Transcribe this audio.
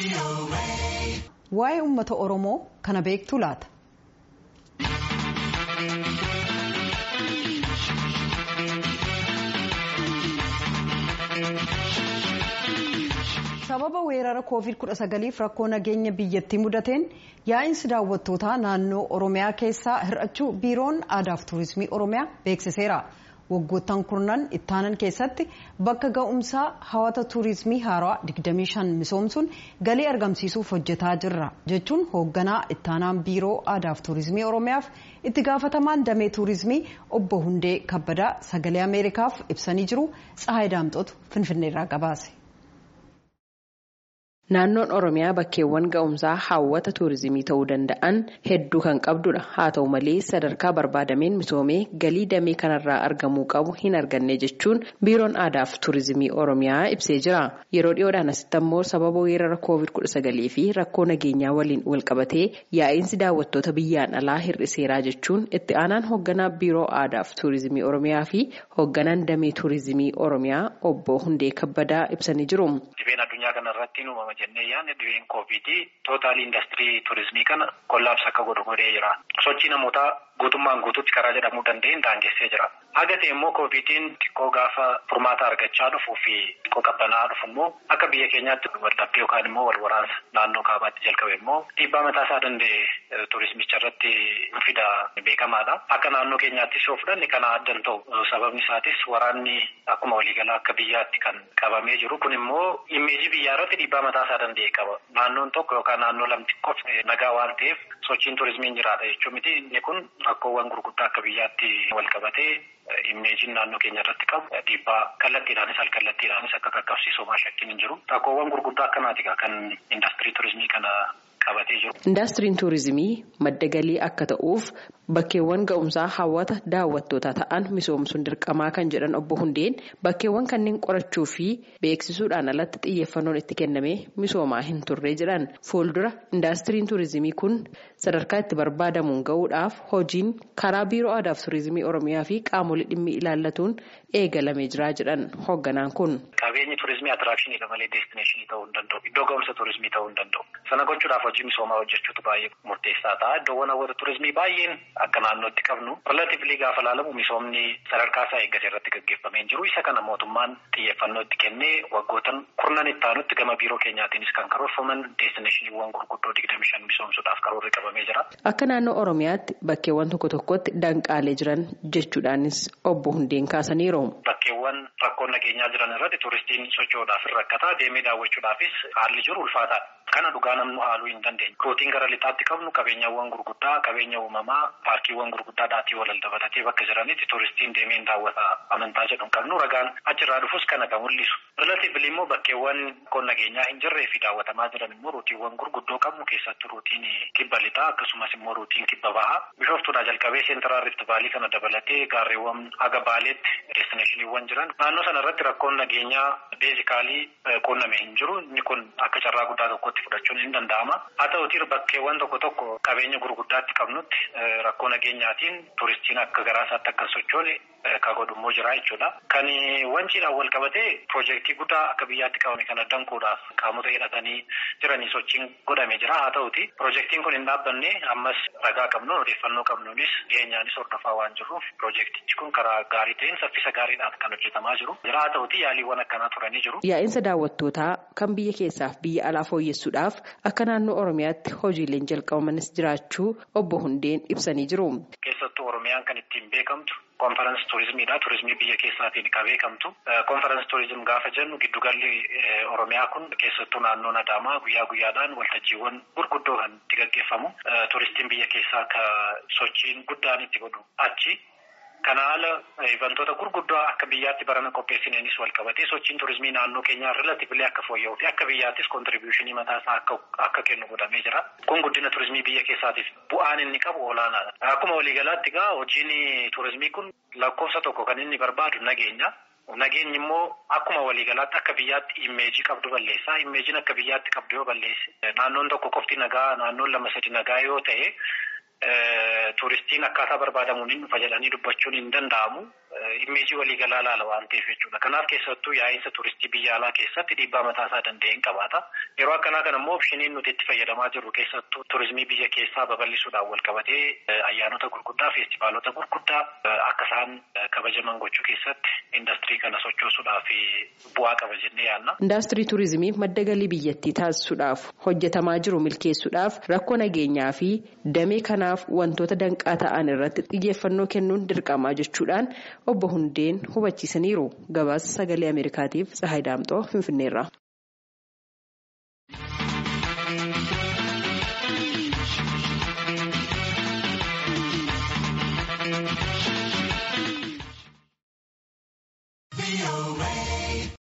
Waa'ee uummata Oromoo kana beektu laata? sababa weerara covid 19f rakkoo nageenya biyyattii mudateen yaa'insi daawwattootaa naannoo oromiyaa keessaa hir'achuu biiroon aadaaf tuurizimii oromiyaa beeksiseera waggoottan kurnan ittaanan keessatti bakka ga'umsaa hawata tuurizimii haaraa 25 misoomsuun galii argamsiisuuf hojjetaa jirra jechuun hoogganaa ittaanaan biiroo aadaaf tuurizimii oromiyaaf itti gaafatamaan damee tuurizimii obbo hundee kabbadaa sagalee ameerikaaf ibsanii jiru tsahaay daamxootu finfinneerraa gabaase. Naannoon Oromiyaa bakkeewwan ga'umsaa hawwata tuurizimii ta'uu danda'an hedduu kan qabdudha. Haa ta'u malee sadarkaa barbaadameen misoomee galii damee kanarraa argamuu qabu hin arganne jechuun biiroon aadaaf tuurizimii Oromiyaa ibsee jira. Yeroo dhiyoodhaan asitti ammoo sababa weerara COVID-19 fi rakkoo nageenyaa waliin walqabatee yaa'insi daawwattoota biyyaan alaa hir'iseeraa jechuun itti aanaan hoogganaa biiroo aadaaf tuurizimii Oromiyaa fi hoogganaan damee tuurizimii Oromiyaa obbo Hundee Kabbadaa ibsanii jiru. uumama jennee yaadne dhibeen koovidii tootaalii indastirii tuurizimii kana kollaabsa akka godhu godhee jira. Sochii namootaa guutummaan guutuutti karaa jedhamuu danda'een daangessee jira. Haga ta'e immoo koovidiin xiqqoo gaafa furmaata argachaa dhufuu fi xiqqoo qabbanaa dhufu immoo akka biyya keenyaatti waldhabdee yookaan immoo wal waraansa naannoo kaabaatti jalqabe immoo dhiibbaa mataa isaa danda'e tuurizimicha irratti fida beekamaadha. Akka naannoo keenyaattis yoo fudhanne kana addan ta'u sababni isaatis waraanni akkuma waliigalaa akka biyyaatti kan qabamee jiru kun immoo imeejii biyyaa irratti dhiibbaa mataa isaa danda'e qaba. Naannoon tokko yookaan naannoo lamti qofa nagaa waan ta'eef sochiin tuurizimiin jiraata jechuun miti inni kun rakkoowwan gurguddaa akka biyyaatti wal qabatee imeejiin naannoo keenya irratti qabu dhiibbaa kallattiidhaanis alkallattiidhaanis akka qaqqabsiisu homaa shakkiin hin jiru. Rakkoowwan gurguddaa akkanaati kan indastirii tuurizimii kana qabatee jiru. Indastiriin tuurizimii madda galii akka ta'uuf bakkeewwan ga'umsaa hawwata daawwattootaa ta'an misoomsuun dirqamaa kan jedhan obbo Hundeen bakkeewwan kanneen qorachuu fi beeksisuudhaan alatti xiyyeeffannoon itti kennamee misoomaa hin turre jedhan fuuldura indastiriin tuurizimii kun sadarkaa itti barbaadamuun ga'uudhaaf hojiin karaa biiroo aadaaf tuurizimii oromiyaa fi qaamolee dhimmi ilaallatuun eegalamee jira jedhan hoogganaan kun. Qabeenyi tuurizimii atiraakshiniidha malee deestineeshinii ta'uu hin danda'u. Iddoo ga'umsa tuurizimii ta'uu hin danda'u. Sana gochuudhaaf hojii misoomaa hojjechuutu baay'ee murteessaa ta'a. Iddoowwan hawwata tuurizimii baay'een akka naannootti qabnu relatiivlii gaafa ilaalamu misoomni sadarkaa isaa eeggate irratti gaggeeffamee jiru. Isa kana mootummaan xiyyeeffannoo itti kennee waggootan kurnan itti aanutti gama biiroo keenyaatiinis kan karoorfaman deestineeshiniiwwan gurguddoo digdami shan misoomsuudhaaf karoorri qabamee jira. Akka naannoo Oromiyaatti bakkeewwan tokko tokkotti danqaalee jiran jechuudhaanis obbo Hundeen kaasaniiru. Bakkeewwan rakkoon nageenyaa jiran irratti tuuristiin socho'uudhaaf hin rakkataa deemee daawwachuudhaafis haalli jiru ulfaataadha. Kana dhugaa namnu haaluu hin dandeenye. Rootiin gara lixaatti qabnu qabeenyawwan gurguddaa, qabeenya uumamaa, paarkiiwwan gurguddaa dhaatii walal dabalatee bakka jiranitti tuuristiin deemee hin daawwata amantaa jedhu qabnu ragaan achirraa dhufus kana kan mul'isu. Relatiivli immoo bakkeewwan rakkoon nageenyaa hin jirree fi daawwatamaa jiran immoo rootiiwwan gurguddoo qabnu keessattuu rootiin kibba lixaa akkasumas immoo rootiin kibba bahaa. Bishooftuudhaa jalqabee seentiraal rift baalii kana dabalatee gaarreewwan haga baaleetti deestineeshiniiwwan jiran. Naannoo sana irratti rakkoon nageenyaa beezikaalii quunname hin jiru. Inni kun akka carraa guddaa tokkotti fudhachuun hin danda'ama. Haa ta'utii bakkeewwan tokko tokko qabeenya gurguddaatti qabnutti rakkoo nageenyaatiin tuuristiin akka garaasaatti akka sochoone kan godhummoo jira jechuudha. Kan wanciidhaan wal qabatee piroojeektii guddaa akka biyyaatti qabame kana danquudhaaf qaamota hidhatanii jiranii sochiin godhame jira. Haa ta'uti piroojeektiin kun hin dhaabbanne ammas ragaa qabnu odeeffannoo qabnuunis dhiyeenyaanis hordofaa waan jirruuf piroojeektichi kun karaa gaarii ta'een saffisa gaariidhaan kan hojjetamaa jiru. Jira haa ta'uti yaaliiwwan akkanaa turanii jiru. Yaa'insa daawwattootaa kan biyya keessaaf biyya alaa fooyyessuudhaaf akka naannoo Oromiyaatti hojiileen jalqabamanis jiraachuu obbo Hundeen ibsanii jiru. Keessattuu Oromiyaan kan ittiin beekamtu konferensi tuurizimiidha. Tuurizimii biyya keessaatiin kan beekamtu. Konferensi tuurizim gaafa jennu giddugalli Oromiyaa kun keessattuu naannoon Adaamaa guyyaa guyyaadhaan waltajjiiwwan gurguddoo kan itti gaggeeffamu. Tuuristiin biyya keessaa akka sochiin guddaan itti godhu achi. Kana haala ivantoota gurguddoo akka biyyaatti barana qopheessineenis wal qabatee sochiin tuurizimii naannoo keenyaa relatiivlee akka fooyya'uu fi akka biyyaattis kontiribiyuushinii mataa isaa akka kennu godhamee jira. Kun guddina tuurizimii biyya keessaatiif bu'aan inni qabu olaanaadha. Akkuma waliigalaatti egaa hojiin tuurizimii kun lakkoofsa tokko kan inni barbaadu nageenya. Nageenyi immoo akkuma waliigalaatti akka biyyaatti imeejii qabdu balleessa. Imeejiin akka biyyaatti qabdu yoo balleesse naannoon tokko qofti nagaa naannoon lama sadi nagaa yoo ta'e. Tuuristiin akkaataa barbaadamuun hin dhufa jedhanii dubbachuun hin danda'amu. Imeejii waliigalaa laala waan ta'eef jechuudha. Kanaaf keessattuu yaa'insa turistii biyya alaa keessatti dhiibbaa mataa isaa danda'een qabaata. Yeroo akkanaa kana immoo opshiniin nuti itti fayyadamaa jirru keessattuu turizimii biyya keessaa babal'isuudhaan wal qabatee ayyaanota gurguddaa, feestivaalota gurguddaa akka isaan kabajaman gochuu keessatti indastirii kana sochoosuudhaaf bu'aa qaba jennee yaadna. Indaastirii turizimii madda galii biyyattii taasisuudhaaf hojjetamaa jiru milkeessuudhaaf rakkoo nageenyaa fi damee kanaaf wantoota danqaa ta'an irratti xiyyeeffannoo kennuun dirqamaa jechuudhaan obbo Hundeen hubachiisaniiru. Gabaasa sagalee Ameerikaatiif Tsahaay Daamxoo Finfinneerra.